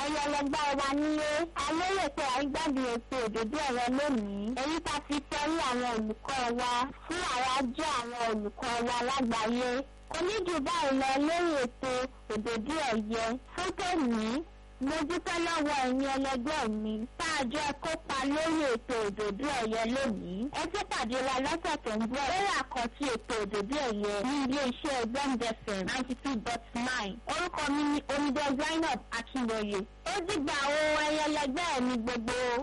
ẹlẹgbẹ́ wa nílé alérè pé àrígbádùn ètò òdòdó ẹ̀rọ lónìí èyí tá fi sọrí àwọn olùkọ́ wa fún àwájọ àwọn olùkọ́ wa lágbàáyé oníjù báyìí lọ lórí ètò òdòdó ẹ̀yẹ fún tòní mo dúpẹ́ lọ́wọ́ ẹ̀yin ẹlẹgbẹ́ mi tá a jọ kópa lórí ètò òdòdó ẹ̀yẹ lónìí ẹ tún pàdé wa lọ́sẹ̀ tó ń bọ̀ lórí àkànṣe ètò òdòdó ẹ̀yẹ ní ilé-iṣẹ́ gbọ́ndẹ̀fẹ̀ ninety two dot nine orúkọ mi ni omidan zainab akínlóye ó dìgbà ohun ẹyẹlẹgbẹ́ mi gbogbo.